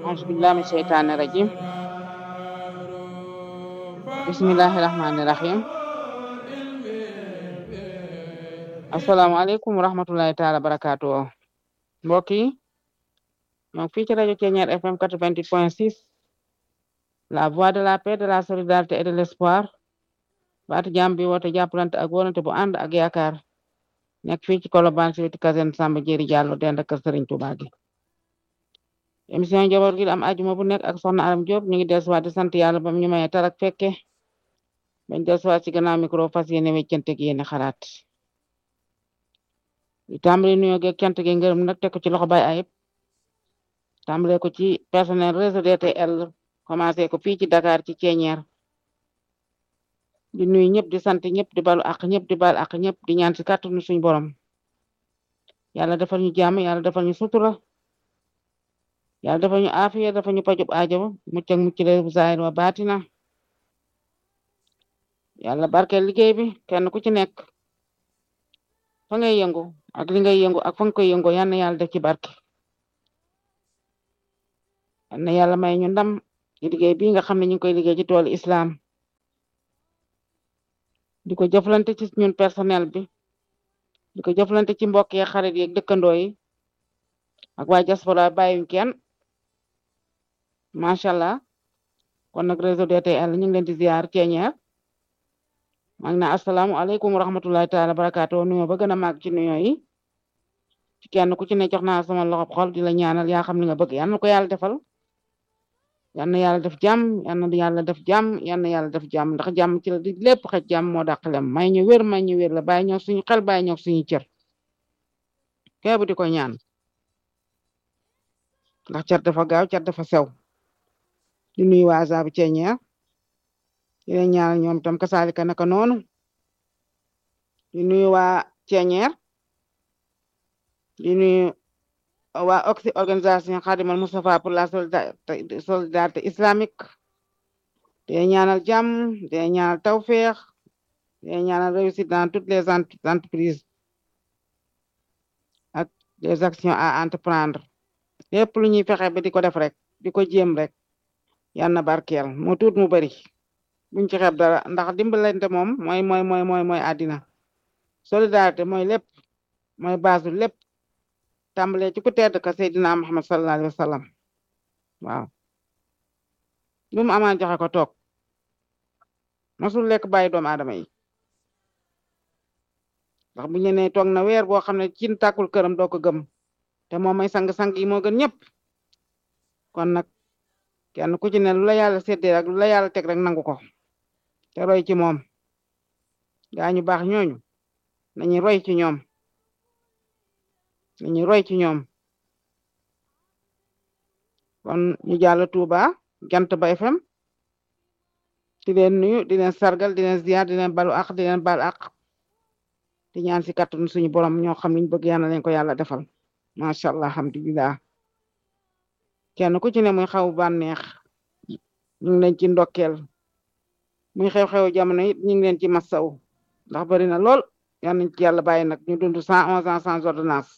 auzu billahi min sheytaani rajim bismillahi rahmaani rahim asalaamaaleykum wa rahmatullahi taala barakaatu mbokk yi ñoo fii ci rajo Thiéniere FM 88 point 6 la voix de la paix de la solidarité et de l'espoir baatu jàmm bi woote jàppalante ak wonante bu ànd ak yaakaar nekk fii ci Colobane ci wetu caserne Samba Diéry Diallo dend ak kër Serigne Touba gi émission njaboot gi am ajuma bu nekk ak soxna Aram Diop ñu ngi dellusiwaat di sant yàlla bam ñu maye tarak fekke bañ dellusiwaat ci gannaaw micro fas yéene weccante gi yéene xalaat di tàmbali nuyoo geeg cant gi ngërëm nag teg ko ci loxo bay ayib tàmbale ko ci personnel réseau DTL commencé ko fii ci Dakar ci Thiéniere di nuyu ñëpp di sant ñëpp di balu ak ñëpp di bal ak ñëpp di ñaan ci kàttanu suñu borom yàlla defal ñu jàmm yàlla defal ñu sutura yàlla defal ñu aafiya defal ñu pajub aajo mucc ak mucc leer bu zaahir wa baatina yàlla barkeel liggéey bi kenn ku ci nekk fa ngay yëngu ak li ngay yëngu ak fa nga koy yëngu yal na yàlla def ci barke yal na yàlla may ñu ndam ci liggéey bi nga xam ne ñu ngi koy liggéey ci toolu islam di ko jëflante ci ñun personnel bi di ko jëflante ci mbokk yi xarit yi dëkkandoo yi ak waa diaspora bàyyiwuñ kenn macha allah kon nag réseau DTL ñu ngi leen di ziar Thiéniere maa ngi naan asalaamualeykum wa rahmatulahi taala barakaatu nuyoo ba gën a màgg ci nuyoo yi ci kenn ku ci ne jox naa sama loxo xol di la ñaanal yaa xam li nga bëgg yal na ko yàlla defal yal na yàlla def jàmm yal na yàlla def jàmm yal na yàlla def jàmm ndax jàmm ci la di lépp xëj jàmm moo dàq lem may ñu wér may ñu wér la bàyyi ñoo suñu xel bàyyi ñoo suñu cër keebu di ko ñaan ndax cat dafa gaaw cat dafa sew di nuyu waa Zabu Thiéniere di leen ñaanal ñoom itam kasaalika naka noonu di nuyu waa Thiéniere di nuyu waa oxy organisation Khadimal Moustapha pour la solidarité islamique di leen ñaanal jàmm di leen ñaanal tawféex di leen ñaanal réussite dans toutes les entreprises ak les actions à entreprendre lépp lu ñuy fexe ba di ko def rek di ko jéem rek yal na barkeel mu tuut mu bari buñ ci xeeb dara ndax dimbalante moom mooy mooy mooy mooy mooy àddina solidarité mooy lépp mooy baasu lépp tàmbalee ci ku tedd ka Seydina Muhammad sallallahu alayhi wa sallam waaw lu mu amaan joxe ko toog masul lekk bàyyi doomu aadama yi ndax bu ñu nee toog na weer boo xam ne cin tàkkul këram doo ko gëm te moom may sang-sang yi moo gën ñëpp kon nag kenn ku ci ne lu la yàlla séddee rek lu la yàlla teg rek nangu ko te roy ci moom gaa ñu baax ñooñu nañu roy ci ñoom nañu roy ci ñoom kon ñu jàll Touba jant ba FM di leen nuyu di leen sargal di leen ziar di leen balu ak di leen bal ak di ñaan si kàttanu suñu borom ñoo xam liñ bëgg yàlla leen ko yàlla defal macha allah alhamdulilah kenn ku ci ne muy xaw bànneex ñu ngi leen ci ndokkeel muy xew-xew jamono it ñu ngi leen ci massaw ndax bari na lool yal nañ ci yàlla bàyyi nag ñu dund cent onze ans sans ordonnance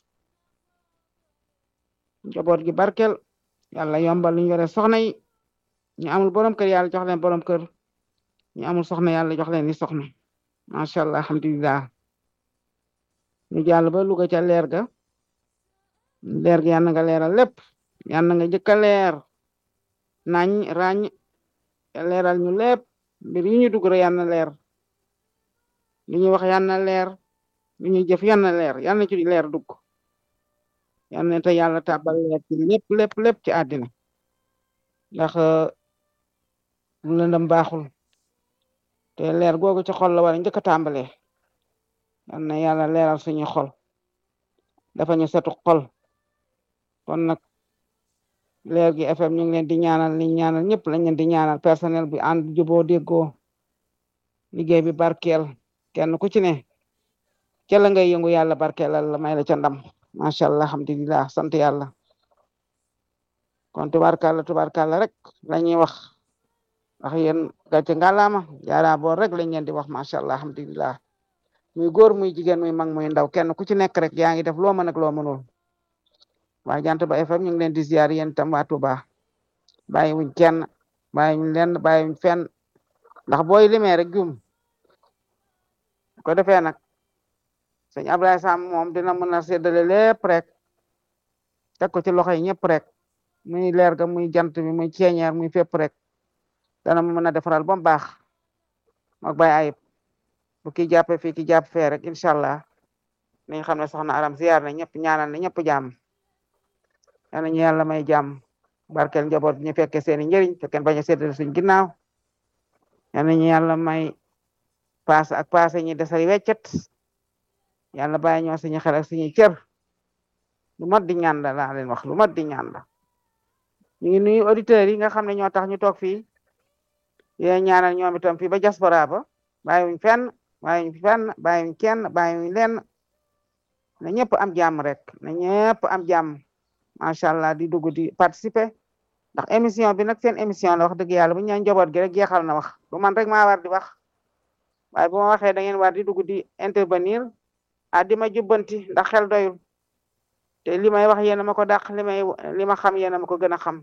njaboot gi barkel yàlla yombal lu ñu yore soxna yi ñu amul borom kër yàlla jox leen borom kër ñu amul soxna yàlla jox leen ni soxna macha allah alhamdulilah ñu jàll ba Louga ca leer ga leer gi yal na nga leeral lépp yal na nga jëkk a leer nañ ràññ leeral ñu lépp mbir yi ñu dugg rek yal na leer li ñuy wax yal na leer li ñuy jëf yal na leer yal na ci leer dugg yal na te yàlla tàbbal leer ci lépp lépp lépp ci àddina ndax lu lëndëm baaxul te leer googu ci xol la war a njëkk a tàmbalee yal na yàlla leeral suñu xol dafa ñu setu xol kon nag leer gi FM ñu ngi leen di ñaanal li ñaanal ñëpp lañ leen di ñaanal personnel bi ànd juboo déggoo liggéey bi barkeel kenn ku ci ne ca la ngay yëngu yàlla barkeelal la may la ca ndam macha allah alhamdulilah sant yàlla kon tubaarkàlla tubaarkàlla rek la ñuy wax ndax yéen gàcce ngalaama jaara boor rek lañ leen di wax macha allah alhamdulilah muy góor muy jigéen muy mag muy ndaw kenn ku ci nekk rek yaa ngi def loo mën ak loo mënul waa jant ba FM ñu ngi leen di ziar yéen tam waa Touba bàyyiwuñ kenn bàyyiwuñ lenn bàyyiwuñ fenn ndax booy limee rek jum ko defee nag sëñ Ablaye Sam moom dina mën a séddale lépp rek teg ko ci loxo yi ñëpp rek muy leer ga muy jant bi muy ceeñeer muy fépp rek dana mën a defaral ba mu baax mook bay ayib bu ki jàppe fii ki jàpp fee rek incha allah nañ xam ne soxna aram ziyaar na ñëpp ñaanal na ñëpp jàmm yal nañu yàlla may jàmm barkeel njaboot bi ñu fekke seeni njëriñ fekkeen bañ a séddale suñ ginnaaw yal nañu yàlla may paas ak paase ñi desari weccet yàlla bàyyi ñoo suñu xel ak suñuy cër lu mat di ñaan la laa leen wax lu mat di ñaan la ñu ngi nuyu auditeurs yi nga xam ne ñoo tax ñu toog fii yéen ñaanal ñoom itam fii ba diaspora ba bàyyiwuñ fenn bàyyiwuñ fenn bàyyiwuñ kenn bàyyiwuñ lenn na ñëpp am jàmm rek na ñëpp am jàmm macha allah di dugg di participer ndax émission bi nag seen émission la wax dëgg yàlla bu ñu ñaan njaboot gi rek jeexal na wax du man rek maa war di wax waaye bu ma waxee da ngeen war di dugg di intervenir ah di ma jubbanti ndax xel doyul te li may wax yéen a ma ko dàq li may li ma xam yéen a ma ko gën a xam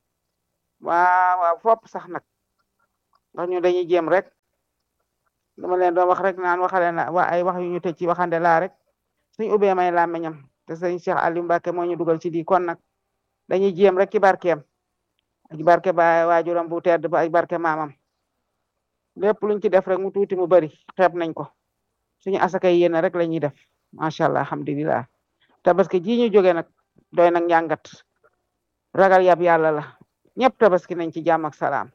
waaw waaw fopp sax nag ndax ñu dañuy jéem rek dama leen doon wax rek naan waxale na wa ay wax yu ñu tëj ci waxande laa rek suñ ubbee may làmmiñam te sëñ Cheikh Aliou Mbacke moo ñu dugal ci di kon nag dañuy jéem rek ci barkeem ak barke ba waajuram bu tedd ba ak barke maamam lépp luñ ci def rek mu tuuti mu bari xeeb nañ ko suñu asakay yéen rek la ñuy def macha allah alhamdulilah tabaski ji ñu jóge nag doy nag njàngat ragal yab yàlla la ñëpp tabaski nañ ci jàmm ak salaam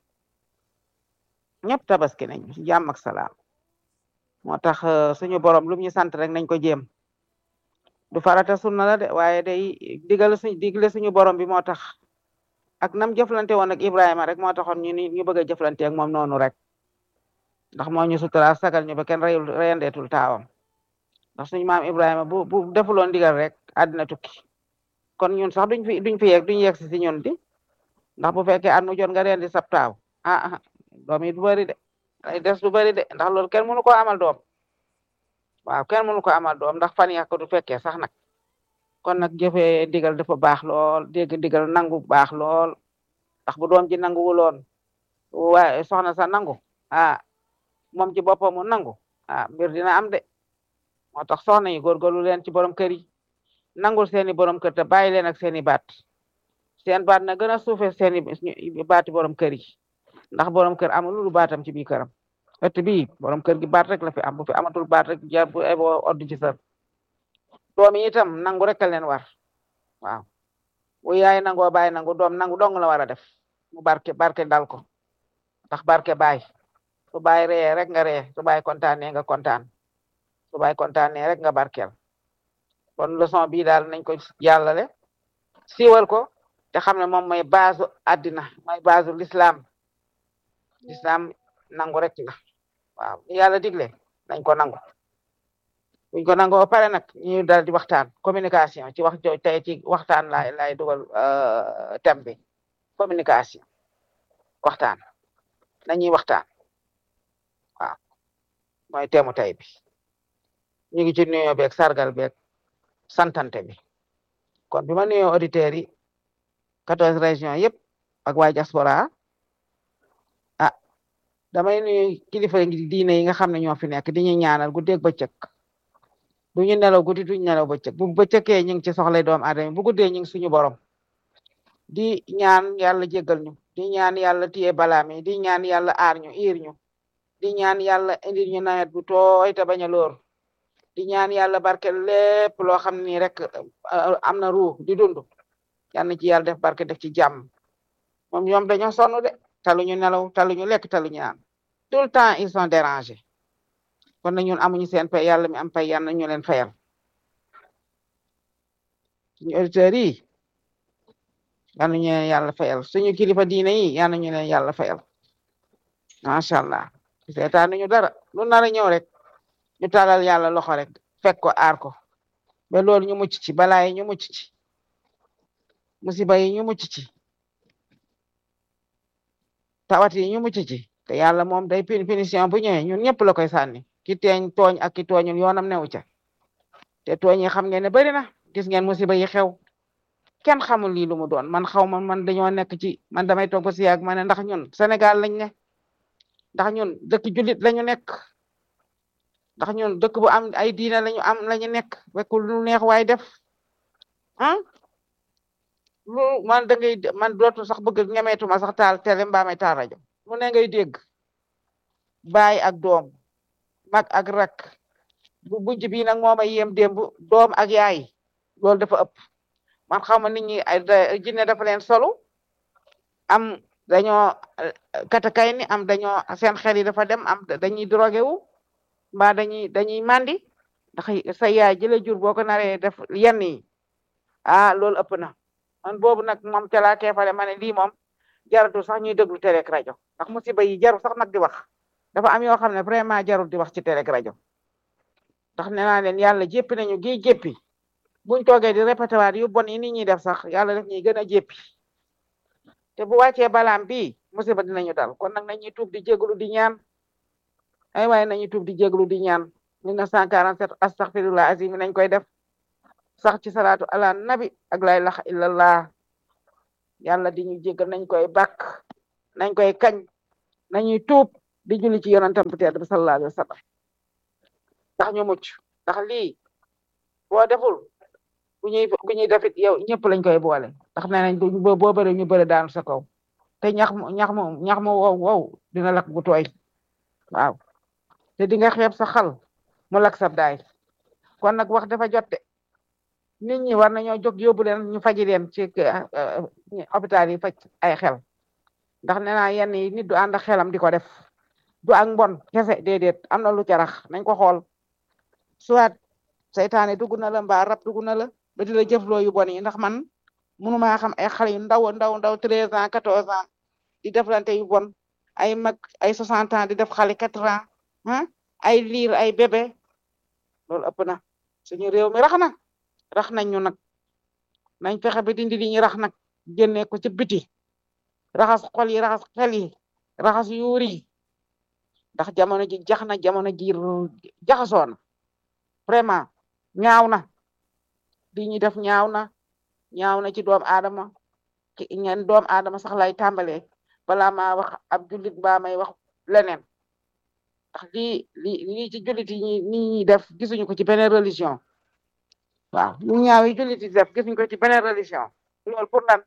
ñëpp tabaski nañ ci jàmm ak salaam moo tax suñu borom lu ñu sant rek nañ ko jéem du farata sunna la de waaye day digal suñ digle suñu borom bi moo tax ak nam jëflante woon ak Ibrahima rek moo taxoon ñu ni ñu bëgg a jëflante ak moom noonu rek ndax moo ñu sutura sagal ñu ba kenn reyul reyandeetul taawam ndax suñu maam Ibrahima bu bu defuloon digal rek àddina tukki kon ñun sax duñ fi duñ fi yegg duñ yegg si si ñun di ndax bu fekkee at mu jot nga rendi sab taaw ah ah doom yi du bëri de ay des du bëri de ndax loolu kenn mënu ko amal doom waaw kenn mënu ko amal doom ndax fan yàq du fekkee sax nag kon nag jëfee digal dafa baax lool dégg digal nangu baax lool ndax bu doom ji nanguwuloon waaye soxna sa nangu ah moom ci boppam mu nangu ah mbir dina am de moo tax soxna yi góorgóorlu leen ci borom kër yi nangul seeni borom kër te bàyyi leen ak seeni baat seen baat na gën a suufe seeni baati borom kër yi ndax borom kër amul lu baatam ci biir këram ëtt bii borom kër gi baat rek la fi am bu fi amatul baat rek ja bu ebo oddu ci sër doom yi itam nangu rek a leen war waaw bu yaay nangoo bàyyi nangu doom nangu dong la war a def mu barke barke dal ko ndax barke baay su baay ree rek nga ree su baay kontaanee nga kontaan su baay kontaanee rek nga barkeel kon leçon bii daal nañ ko jàllale siiwal ko te xam ne moom mooy base àddina mooy base l'islam l'islam nangu rek la waaw yàlla digle nañ ko nangu buñ ko nangoo pare nag ñu dal di waxtaan communication ci wax jo tey ci waxtaan laay laay dugal thème bi communication waxtaan nañuy waxtaan waaw mooy teemu tey bi ñu ngi ci nuyoo beeg sargal beeg santante bi kon bi ma nuyoo auditeurs yi quatorze régions yëpp ak waa diaspora ah damay nuyu kilifa diine yi nga xam ne ñoo fi nekk di ñu ñaanal guddeeg bëccëg du ñu nelaw guddi duñu nelaw bëccëg bu bëccëgee ñu ngi ci soxlay doomu aadama bu guddee ñu ngi suñu borom di ñaan yàlla jéggal ñu di ñaan yàlla téye balaam yi di ñaan yàlla aar ñu iir ñu di ñaan yàlla indil ñu nawet bu tooy te bañ a lóor di ñaan yàlla barkel lépp loo xam ni rek am na ruu di dund yal na ci yàlla def barke def ci jàmm moom ñoom dañoo sonn de taluñu nelaw taluñu lekk taluñu naan tout le temps ils sont dérangés kon na ñun amuñu seen pay yàlla mi am pay yal na ñu leen fayal suñu auditeurs yi yal na ñu leen yàlla fayal suñu kilifa diine yi yal na ñu leen yàlla fayal macha allah seetaan ñu dara lu nar a ñëw rek ñu talal yàlla loxo rek fekk ko aar ko ba loolu ñu mucc ci balaa yi ñu mucc ci musiba yi ñu mucc ci tawat yi ñu mucc ci te yàlla moom day pin punition bu ñëwee ñun ñëpp la koy sànni ki teeñ tooñ ak ki tooñul yoonam newu ca te tooñ yi xam ngeen ne bari na gis ngeen musiba yi xew kenn xamul lii lu mu doon man xaw ma man dañoo nekk ci man damay toog ba si yàgg ma ne ndax ñun Sénégal lañ ne ndax ñun dëkk jullit lañu nekk ndax ñun dëkk bu am ay diina lañu am lañu nekk fekkul lu neex waay def ah lu man da ngay man dootu sax bëgg ñemeetuma sax taal télé mbaa may taal rajo mu ne ngay dégg baay ak doom mag ak rak bu bujj bii nag moo may yem démb doom ak yaay loolu dafa ëpp man xaw ma nit ñi jinne dafa leen solu am dañoo katakay ni am dañoo seen xel yi dafa dem am dañuy drogué wu mbaa dañuy dañuy mandi ndax sa yaay jële jur boo ko naree def yenn yi ah loolu ëpp na man boobu nag moom ca laa keefale ma ne lii moom jaratu sax ñuy déglu télé ak rajo ndax musiba yi jaru sax nag di wax dafa am yoo xam ne vraiment jarul di wax ci télé ak rajo ndax nee naa leen yàlla jéppi nañu gi jéppi buñ toogee di répété waat yu bon yi nit ñi def sax yàlla def ñuy gën a jéppi te bu wàccee balaam bi musiba dinañu dal kon nag nañuy tuub di jéglu di ñaan ay waaye nañuy tuub di jéglu di ñaan 1947 astaghfirullah azim nañ koy def sax ci salaatu ala nabi ak la ilaha illallah yàlla di ñu jéggal nañ koy bàkk nañ koy kañ nañuy tuub di julli ci yonentam bu tedd bi sallallahu alayhi wa sallam ndax ñu mucc ndax lii boo deful bu ñuy bu ñuy defit yow ñëpp lañ koy boole ndax nee nañ boo boo bëri ñu bëri daanu sa kaw te ñax mu ñax mu ñax mu wow wow dina lakk bu tooy waaw te di nga xeeb sa xal mu lakk sab daay kon nag wax dafa jot de nit ñi war nañoo jóg yóbbu leen ñu faji leen ci hôpital yi faj ay xel ndax nee naa yenn yi nit du ànd ak xelam di ko def du ak mbon kese déedéet am na lu carax nañ ko xool soit seytaane dugg na la mbaa rab dugg na la ba di la jëfloo yu bon yi ndax man mënumaa xam ay xale yu ndaw ndaw ndaw treize ans quatorze ans di deflante yu bon ay mag ay soixante ans di def xale quatre ans ah ay liir ay bébé loolu ëpp na suñu réew mi rax na rax nañ ñu nag nañ fexe ba dindi li ñu rax nag génne ko ci biti raxas xol yi raxas xel yi raxas yuur yi ndax jamono ji jax na jamono ji jaxasoo na vraiment ñaaw na li ñuy def ñaaw na ñaaw na ci doom aadama ci ñen doom aadama sax lay tàmbalee balaa maa wax ab jullit baa may wax leneen ndax lii li lii ci jullit yi ñi ñi def gisuñu ko ci beneen religion waaw lu ñaaw yi jullit yi def gisuñu ko ci beneen religion loolu pour lan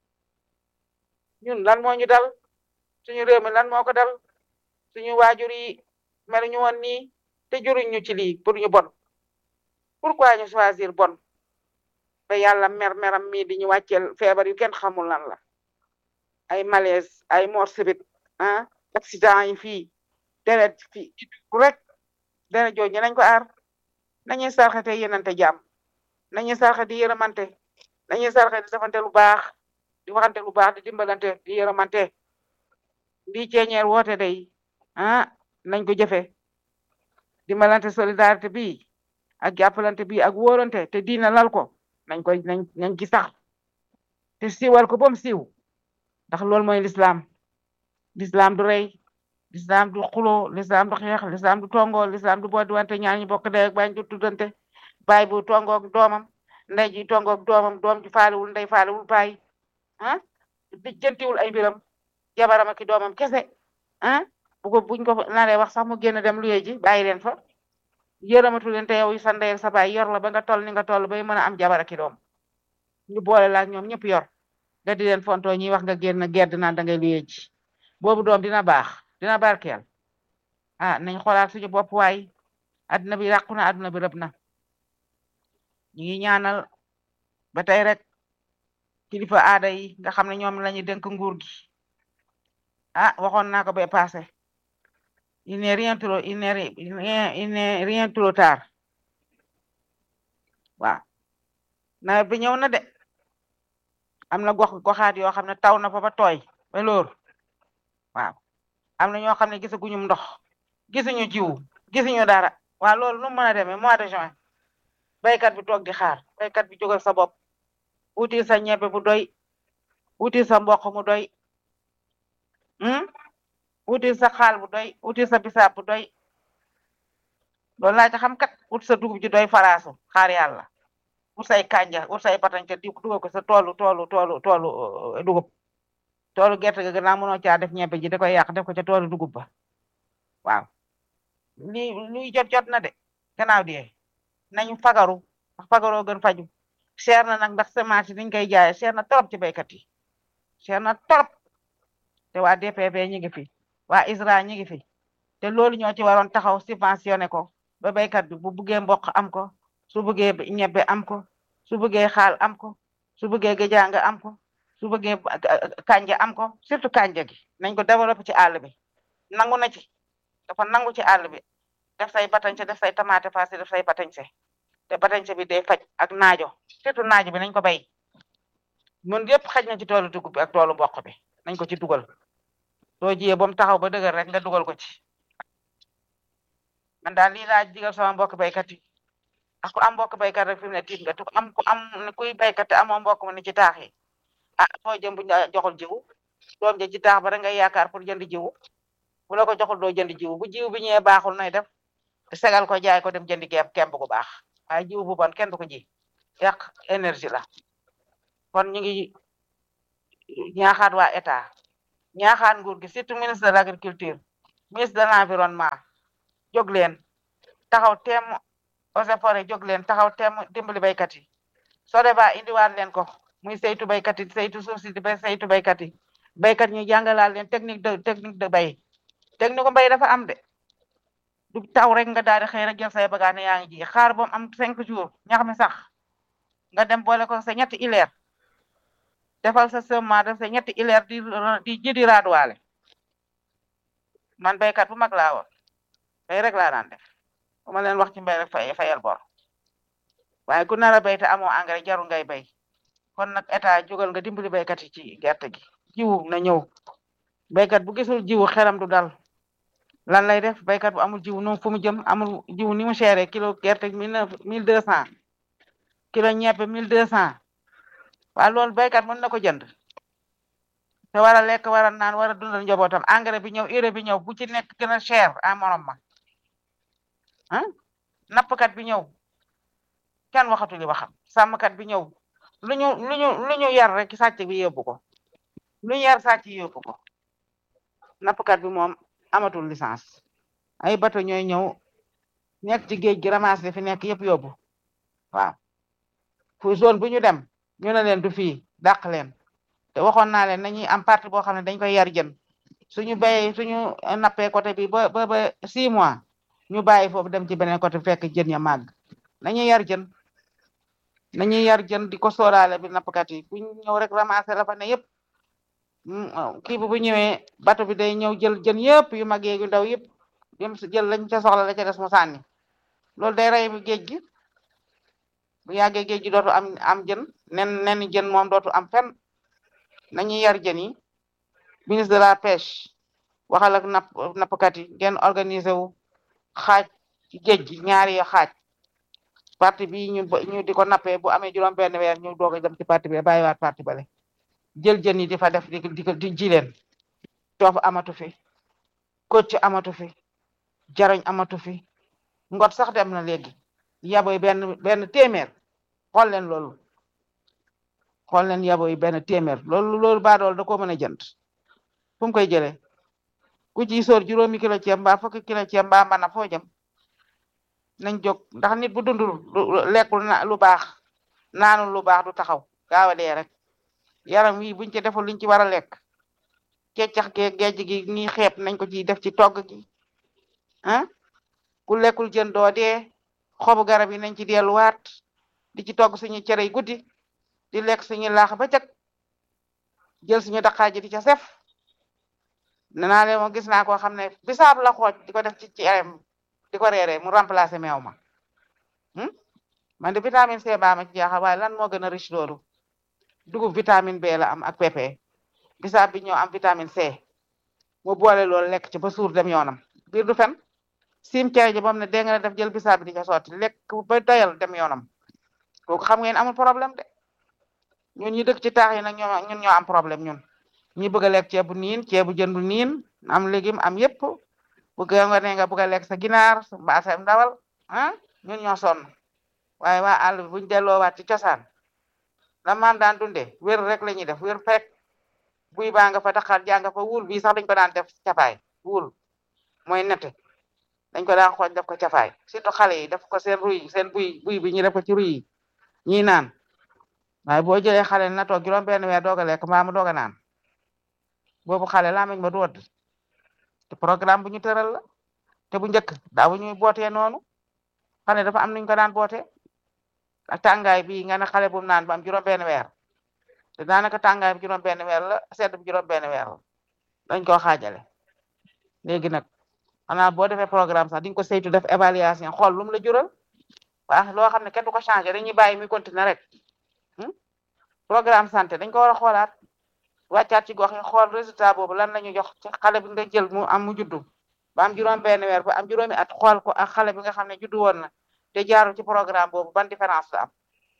ñun lan moo ñu dal suñu réew mi lan moo ko dal suñu waajur yi mel ñu woon nii te juruñ ñu ci lii pour ñu bon pourquoi ñu choisir bon ba yàlla mer meram mii di ñu wàcceel feebar yu kenn xamul lan la ay malaise ay mort subite ah accident yi fii deret fii rek deret jooju nañ ko aar nañuy sarxate yenante jàmm nañuy sarxe di yërëmante nañuy sarxe di defante lu baax di waxante lu baax di dimbalante di yërëmante lii ceeñeer woote day ah nañ ko jëfe dimbalante solidarité bi ak jàppalante bi ak wóorante te diina lal ko nañ koy nañ nañ ci sax te siiwal ko ba mu siiw ndax loolu mooy lislaam lislaam du rey lislaam du xulo lislaam du xeex lislaam du tongo lislaam du boodi wante ñaar ñu bokk ndey ak baay du tuddante baay bu tongoog doomam ndey ji tongoog doomam doom ji faalewul ndey faalewul baay ah di jëntiwul ay mbiram jabaram ak doomam kese ah bu ko buñ ko naree wax sax mu génn dem luye ji bàyyi leen fa yërëmatu leen te yow sa ndey sa baay yor la ba nga toll ni nga toll bay mën a am jabar ak doom ñu boole la ak ñoom ñëpp yor nga di leen fonto ñuy wax nga génn gedd naan da ngay luye ji boobu doom dina baax dina barkeel ah nañ xoolaat suñu bopp waay adduna bi yàqu na adduna bi rëb na ñu ngi ñaanal ba tey rek kilifa aada yi nga xam ne ñoom lañu dénk nguur gi ah waxoon naa ko ba passé il n'est rien trop il n'est rien il n'est rien trop tard waaw nawet bi ñëw na de am na gox goxaat yoo xam ne taw na fa ba tooy ba lóor waaw am na ñoo xam ne gisaguñu ndox gisuñu jiw gisuñu dara waaw loolu nu mu mën a demee mois de juin baykat bi toog di xaar baykat bi jógal sa bopp wuti sa ñebe bu doy wuti sa mboq mu doy wuti sa xaal bu doy wuti sa bisaab bu doy loolu laa ci xam kat wut sa dugub ji doy faraasu xaar yàlla ut say kanja ut say patañ te di dugal ko sa toolu toolu toolu toolu dugub toolu gerte ga gannaaw mënoo caa def ñebe ji da koy yàq def ko ca toolu dugub ba waaw lii luy jot jot na de gannaaw di nañu fagaru ndax fagaroo gën faju cher na nag ndax semence yi niñ koy jaayee cher na trop ci baykat yi cher na trop te waa DPV ñi ngi fi waa ISRA ñi ngi fi te loolu ñoo ci waroon taxaw subventionné ko ba baykat bi bu buggee mboq am ko su bëggee ñebbe am ko su bëggee xaal am ko su bëggee géjaanga am ko su bëggee kanja am ko surtout kanja gi nañ ko développé ci àll bi nangu na ci dafa nangu ci àll bi def say batañse def say tomate farci def say batañse te batañse bi day faj ak naajo surtout naajo bi nañ ko bay mun yëpp xaj na ci toolu dugub bi ak toolu mboq bi nañ ko ci dugal soo jiyee ba mu taxaw ba dëgër rek nga dugal ko ci man daal lii laa digal sama mbokk baykat yi ak ku am mbokk baykat rek fi mu ne tiit nga tu am ku am kuy baykat te amoo mbokk mu ne ci taax yi ah foo jëm bu ñu joxul jiwu doom ja ci taax ba rek ngay yaakaar pour jënd jiwu bu la ko joxul doo jënd jiwu bu jiwu bi ñëwee baaxul nay def segal ko jaay ko dem jëndi keem kemb gu baax waaye jiwu bu bon kenn du ko ji yàq énergie la kon ñu ngi ñaaxaat waa état ñaaxaat nguur gi surtout ministre de l' agriculture ministre de l' environnement jóg leen taxaw teem eaux et forêt jóg leen taxaw teem dimbali baykat yi soo deba indiwaat leen ko muy saytu baykat yi saytu suuf si di bay saytu baykat yi baykat ñu jàngalaat leen technique de technique de bay technique mbay dafa am de du taw rek nga daal di xëy rek jël say bagaane yaa ngi ji xaar ba mu am cinq jours ñax mi sax nga dem boole ko sa ñetti ileer defal sa semence def sa ñetti ileer di di ji di raaduwaale man baykat bu mag laa woon bay rek laa daan def bu ma leen wax ci mbay rek fay fayal bor waaye ku nar a béy te amoo engrais jarul ngay bay kon nag état jógal nga dimbali baykat yi ci gerte gi jiwu na ñëw baykat bu gisul jiwu xelam du dal lan lay def baykat bu amul jiwu noonu fu mu jëm amul jiwu ni mu chéré kilo gerte mille neuf mille deux cent kilo ñebbe mille deux cent waaye loolu baykat mën na ko jënd te war a lekk war a naan war a dundal njabootam engrais bi ñëw urée bi ñëw bu ci nekk gën a cher a morom ma ah nappkat bi ñëw kenn waxatu li waxam sàmmkat bi ñëw lu ñu lu ñu lu ñu yar rek sàcc bi yóbbu ko lu ñu yar sàcc yóbbu ko nappkat bi moom amatul licence ay bato ñooy ñëw nekk ci géej gi ramas li fi nekk yëpp yóbbu waaw fu zone bu ñu dem ñu ne leen du fii dàq leen te waxoon naa leen nañuy am partie boo xam ne dañ koy yar jën suñu béyee suñu nappee côté bi ba ba ba six mois ñu bàyyi foofu dem ci beneen côté fekk jën ya màgg nañuy yar jën nañuy yar jën di ko sóoraale bi nappkat yi bu ñëw rek ramasser la fa ne yëpp kii bi bu ñëwee bato bi day ñëw jël jën yëpp yu mag yeeg yu ndaw yëpp yëm jël lañ ca soxla la ca des mu sànni loolu day rey bi géej gi bu yàggee géej gi dootu am am jën nen nen jën moom dootu am fenn nañuy yar jën yi ministre de la pêche waxal ak napp nappkat yi ngeen organiser wu xaaj ci géej gi ñaari xaaj parti bi ñu ñu di ko nappee bu amee juróom benn weer ñu doog a dem ci parti bi bàyyiwaat parti bale jël jën yi di fa def di di di ji leen coof amatu fi kocc amatu fi jarañ amatu fi ngot sax dem na léegi yaboy benn benn téeméer xool leen loolu xool leen yaboy benn téeméer loolu loolu baadool da ko mën a jënd fu mu koy jëlee ku ci sóor juróomi kilo ceeb mbaa fukki kilo ceeb mbaa mbana foo jëm nañ jóg ndax nit bu dundul lekkul na lu baax naanul lu baax du taxaw gaaw a dee rek yaram wi buñ ci deful liñ ci war a lekk keccax ge gejj gi nii xeeb nañ ko ci def ci togg gi ah ku lekkul jën doo dee xobu garab yi nañ ci delluwaat di ci togg suñu cere yi guddi di lekk suñu laax ba cëg jël suñu daqaaji di ca sef nenaa leen mo gis naa koo xam ne bisaab la xooj di ko def ci cerem di ko reeree mu remplacer meew ma man de vitamine C baa ma ci jaaxal waaye lan moo gën a riche loolu dugub vitamine B la am ak PP bisaab bi ñoo am vitamine C mu boole loolu lekk ci ba suur dem yoonam biir du fen sim cere ji moom ne dégg nga def jël bisaab bi di ca sotti lekk ba doyal dem yoonam kooku xam ngeen amul problème de ñun ñi dëkk ci taax yi nag ñoo ñun ñoo am problème ñun ñi bëgg a lekk ceebu niin ceebu jën bu niin am légume am yépp bëgg nga ne nga bëgg a lekk sa ginaar mbaa sa ndawal ah ñun ñoo sonn waaye waa àll bi buñ delloowaat ci cosaan la maam daan dunde wér rek la ñuy def wér fekk buy baa nga fa taxaat jaa nga fa wul bii sax dañ ko daan def cafaay wul mooy nette dañ ko daan xooj def ko cafaay surtout xale yi def ko seen ruy seen buy buy bi ñu def ko ci ruy yi ñii naan waaye boo jëlee xale na toog juróom benn weer doog a lekk mbaa mu doog a naan boobu xale laa meñ ma du wadd te programme bu ñu tëral la te bu njëkk daawu ñuy bootee noonu xale dafa am nuñ ko daan bootee ak tàngaay bi nga ne xale bu naan ba am juróom benn weer te daanaka tàngaay bi juróom benn weer la sedd bi juróom benn weer la dañ koo xaajale léegi nag xanaa boo defee programme sax di nga ko saytu def évaluation xool lu mu la jural waaw loo xam ne kenn du ko changé dañuy bàyyi muy continuer rek programme santé dañ ko war a xoolaat wàccaat ci gox yi xool résultat boobu lan la ñu jox ci xale bi nga jël mu am mu juddu ba am juróom benn weer ba am juróomi at xool ko ak xale bi nga xam ne juddu woon na te jaarul ci programme boobu ban différence la am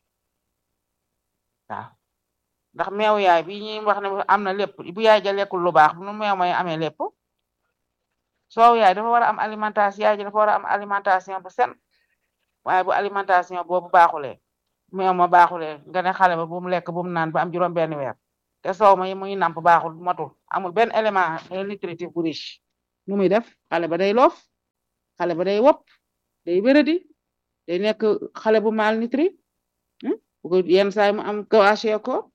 waaw ndax meew yaay bi ñuy wax ne am na lépp bu yaay ja lekkul lu baax nu meew may amee lépp soow yaay dafa war a am alimentation yaay ji dafa war a am alimentation bu sen waaye bu alimentation boobu baaxulee meew ma baaxulee nga ne xale ba bu mu lekk bu mu naan ba am juróom benn weer te soow ma yi muy namp baaxul matul amul benn élément nutritif bu riche nu muy def xale ba day loof xale ba day wopp day wéradi day nekk xale bu malnutri bu ko yenn saay mu am kawaasee ko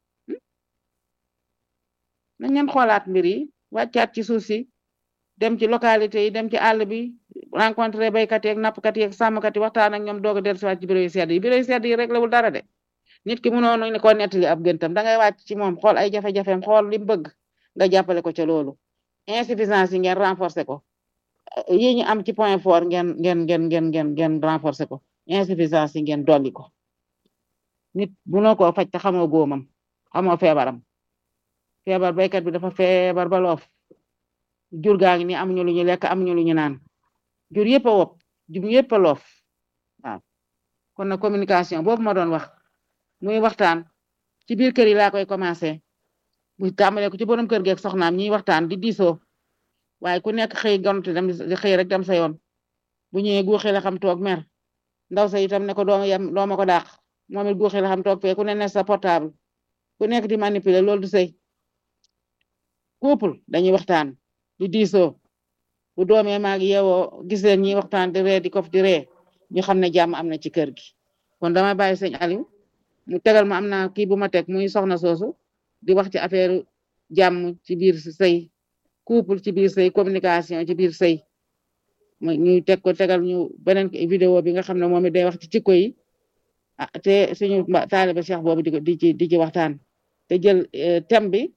nañ leen xoolaat mbir yi wàccaat ci suuf si dem ci localité yi dem ci àll bi rencontré baykat yi ak nappkat yi ak sàmmkat yi waxtaan ak ñoom doog a dellusiwaat ci bureau yu sedd yi bureau yu sedd yi rek lawul dara de nit ki mënoon ne ko nettali ab gëntam da ngay wàcc ci moom xool ay jafe-jafeem xool li mu bëgg nga jàppale ko ca loolu insuffisance yi ngeen renforcer ko yi ñu am ci point fort ngeen ngeen ngeen ngeen ngeen ngeen renforcer ko insuffisance yi ngeen dolli ko nit mënoo koo faj te xamoo góomam xamoo feebaram feebar baykat bi dafa feebar ba loof jur gaa ngi ni amuñu lu ñu lekk amuñu lu ñu naan jur yëpp a wopp jur yëpp a loof waaw kon na communication boobu ma doon wax muy waxtaan ci biir kër yi laa koy commencé bu tàmbalee ko ci borom kër geeg soxnaam ñiy waxtaan di diisoo waaye ku nekk xëy gontu dem di xëy rek dem sa yoon bu ñëwee guuxi la xam toog mer ndaw sa itam ne ko dooma yem dooma ko dàq moom it guuxi la xam toog fee ku ne ne sa portable ku nekk di manipuler loolu du sëy couple dañuy waxtaan di diisoo bu doomee maag yeewoo gis leen ñi waxtaan di ree di kof di ree ñu xam ne jàmm am na ci kër gi kon dama bàyyi sëñ Aliou mu tegal ma am na kii bu ma teg muy soxna soosu di wax ci affaire jàmm ci biir sëy couple ci biir sëy communication ci biir sëy mu ñu teg ko tegal ñu beneen vidéo bi nga xam ne moom it day wax ci jikko yi ah te suñu taaliba Cheikh boobu di di ci di ci waxtaan te jël thème bi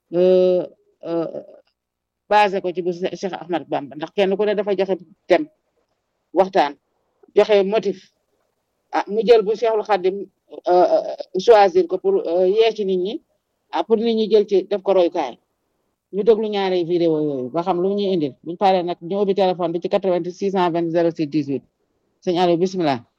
basé ko ci bu Cheikh Ahmad Bamba ndax kenn ku ne dafa joxe thème waxtaan joxe motif ah mu jël bu Cheikhul Khadim choisir ko pour yee ci nit ñi ah pour nit ñi jël ci def ko royukaay ñu déglu ñaari vidéo yooyu ba xam lu ñuy indil buñu paree nag ñu ubbi téléphone bi ci 88 620 06 18 sëñ Aliou bismillah